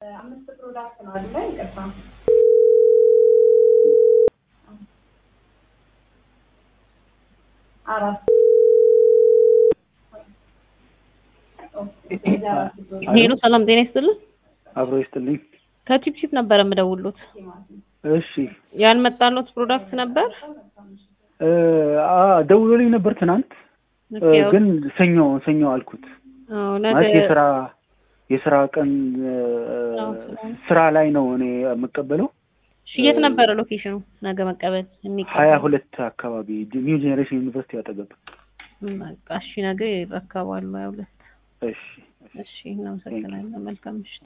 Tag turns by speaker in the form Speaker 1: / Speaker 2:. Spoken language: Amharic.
Speaker 1: አምስት ፕሮዳክት ነው አይደለ? ይቅርታ አራት
Speaker 2: ሄሎ ሰላም ጤና ይስጥልን።
Speaker 3: አብሮ ይስጥልኝ።
Speaker 2: ከቺፕቺፕ ነበር የምደውሉት።
Speaker 3: እሺ
Speaker 2: ያልመጣሉት ፕሮዳክት ነበር
Speaker 3: እ አ ደውሎልኝ ነበር ትናንት እ ግን ሰኞ ሰኞ አልኩት።
Speaker 2: አዎ፣ ነገ
Speaker 3: ማለት የስራ የስራ ቀን እ ስራ ላይ ነው እኔ የምቀበለው።
Speaker 2: እሺ፣ የት ነበረ ሎኬሽኑ? ነገ መቀበል የሚቀበል
Speaker 3: ሀያ ሁለት አካባቢ ኒው ጄኔሬሽን ዩኒቨርሲቲ አጠገብ።
Speaker 2: በቃ እሺ፣ ነገ ይረከባሉ። ሀያ ሁለት
Speaker 3: እሺ
Speaker 2: እሺ፣ እናመሰግናለን። መልካም ምሽት።